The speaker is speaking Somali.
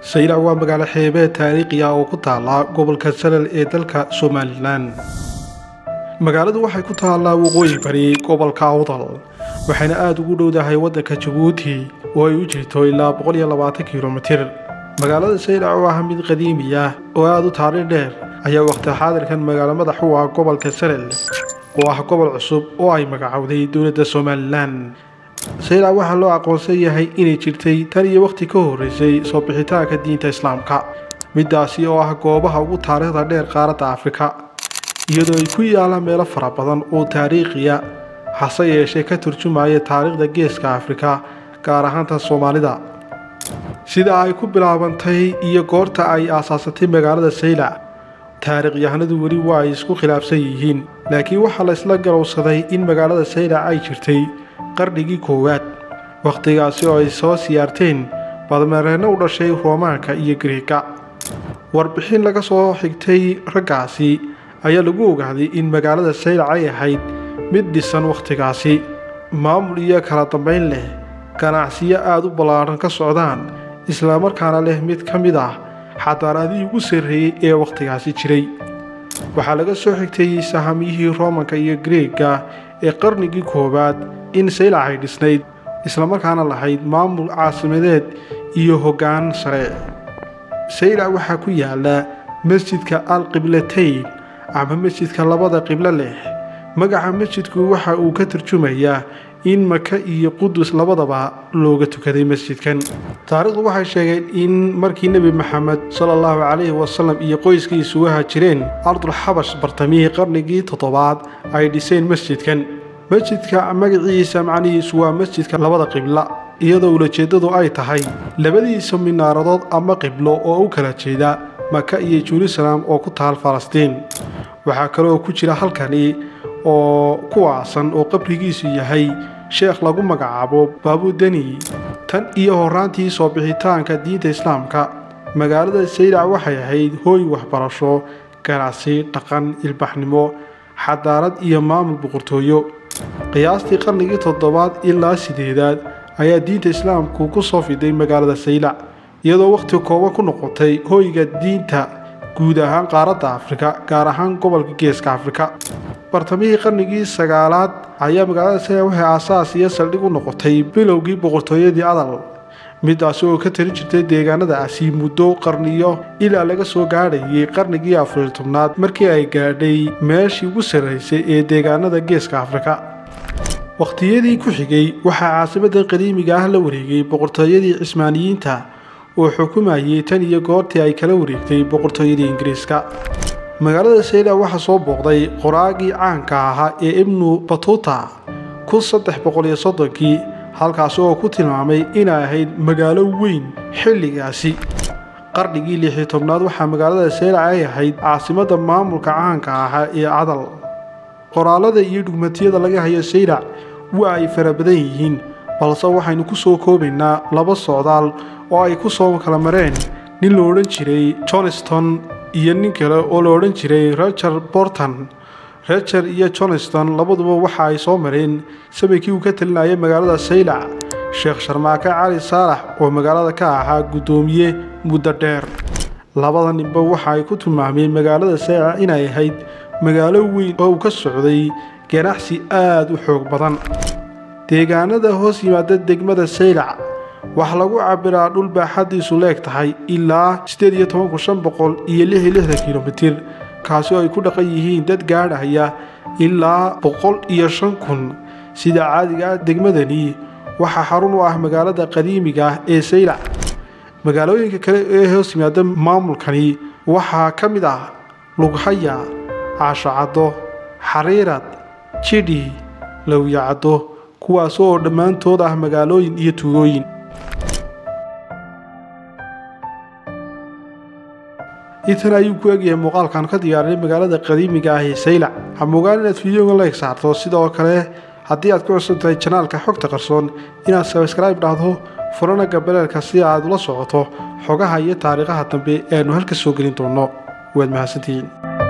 saylac waa magaalo xeebeed taariikhi ah oo ku taala gobolka salal ee dalka somalilan magaaladu waxay ku taallaa waqooyi bari gobolka awdal waxayna aada ugu dhowdahay waddanka jabuuti oo ay u jirto ilaa boqoliyoabaatan kilomitir magaalada saylac oo ah mid qadiimi ah oo aada u taariikh dheer ayaa waqti xaadirkan magaalo madax u ah gobolka salal oo ah gobol cusub oo ay magacowday dowladda somalilan saylac waxaa loo aqoonsan yahay inay jirtay tan iyo wakhti ka horreysay soo bixitaanka diinta islaamka middaasi oo ah goobaha ugu taariikhda dheer qaaradda afrika iyadoo ay ku yaallaan meelo fara badan oo taariikhiya hase yeeshee ka turjumaya taariikhda geeska afrika gaar ahaanta soomaalida sida ay ku bilaabantay iyo goorta ay aasaasatay magaalada saylac taariikhyahanadu weli waa ay isku khilaafsan yihiin laakiin waxaa la isla galowsaday in magaalada saylac ay jirtay qarnigii koowaad wakhtigaasi oo ay soo siyaarteen badmareenno u dhashay roomaanka iyo gariega warbixin laga soo xigtay raggaasi ayaa lagu ogaaday in magaalada saylac ay ahayd mid dhisan wakhtigaasi maamul iyo kala dambayn leh ganacsiyo aada u ballaadhan ka socdaan islamarkaana leh mid ka mid ah xadaaradihii ugu sarreeyey ee wakhtigaasi jiray waxaa laga soo xigtay sahamiyihii roomanka iyo gareega ee qarnigii koowaad in saylac ay dhisnayd islamarkaana lahayd maamul caasimadeed iyo hoggaan sare saylac waxaa ku yaala masjidka al qiblatayn ama masjidka labada qiblo leh magaca masjidku waxa uu ka turjumayaa in maka iyo qudus labadaba looga tukaday masjidkan taariikhdu waxay sheegeen in markii nebi maxamed sala allahu calayhi wasalam iyo qoyskiisu waha jireen ardul xabash bartamihii qarnigii toddobaad ay dhiseen masjidkan masjidka magaciisa macnihiisu waa masjidka labada qibla iyadoo ulajeeddadu ay tahay labadiisa minaaradood ama qiblo oo u kala jeeda maka iyo jerusalem oo ku taal falastiin waxaa kaleoo ku jira halkani oo kuwaasan oo qabrigiisu yahay sheekh lagu magacaabo baabudeni tan iyo horaantii soo bixitaanka diinta islaamka magaalada saylac waxay ahayd hooy waxbarasho ganacsi dhaqan ilbaxnimo xadaarad iyo maamul boqortooyo qiyaastii qarnigii toddobaad ilaa sideedaad ayaa diinta islaamku ku soo fiday magaalada saylac iyadoo wakhti kooban ku noqotay hooyga diinta guud ahaan qaaradda afrika gaar ahaan gobolka geeska afrika bartamihii qarnigii sagaalaad ayaa magaalada saylac waxay aasaas iyo saldhig u noqotay bilowgii boqortooyadii adal midaasi oo ka tali jirtay deegaanadaasi muddo qarniyo ilaa laga soo gaadhayay qarnigii afariyo tobnaad markii ay gaadhay meeshii ugu sarraysay ee deegaanada geeska afrika wakhtiyadii ku xigay waxaa caasimadda qadiimiga ah la wareegay boqortooyadii cismaaniyiinta oo xukumayay tan iyo goortii ay kala wareegtay boqortooyadii ingiriiska magaalada saylac waxaa soo booqday qoraagii caanka ahaa ee ibnu batuta kun saddex boqoliyo soddonkii halkaasi oo ku tilmaamay inay ahayd magaalo weyn xilligaasi qarnigii lixiyo tobnaad waxaa magaalada saylac ay ahayd caasimadda maamulka caanka ahaa ee cadal qoraalada iyo dhugmatiyada laga hayo saylac waa ay fara badan yihiin balse waxaynu ku soo koobaynaa laba socdaal oo ay ku soo kala mareen nin la odhan jiray johnston iyo nin kale oo la odhan jiray roger borton reger iyo johnston labaduba waxa ay soo mareen samaykii uu ka talinayay magaalada saylac sheekh sharmaake cali saalax oo magaalada ka ahaa guddoomiye muddo dheer labada ninba waxa ay ku tilmaameen magaalada saylac inay ahayd magaalo weyn oo uu ka socday ganacsi aada u xoog badan deegaanada hoos yimaada degmada saylac waxaa lagu cabbiraa dhul baaxaddiisu leeg tahay ilaa siddeed iyo tobanku shan boqol iyo lix iyo lixdan kilomitir kaasi oo ay ku dhaqan yihiin dad gaadhaya ilaa boqol iyo shan kun sida caadiga ah degmadani waxaa xarun u ah magaalada qadiimiga ah ee saylac magaalooyinka kale ee hoos yimaada maamulkani waxaa ka mid ah lughaya caashocaddo xariirad jidhi lowyacaddo kuwaas oo dhammaantood ah magaalooyin iyo tuulooyin intan ayuu ku egyahay muuqaalkan ka diyaarinay magaalada qadiimiga ah ee saylac hamugaan inaad fideoga like saarto sidoo kale haddii aad ku cusub tahay janaalka xogta qarsoon inaad sabskribe dhahdo furana gabaleelka si aad ula socoto xogaha iyo taariikhaha dambe eanu halka soo gelin doonno waad mahadsantihiin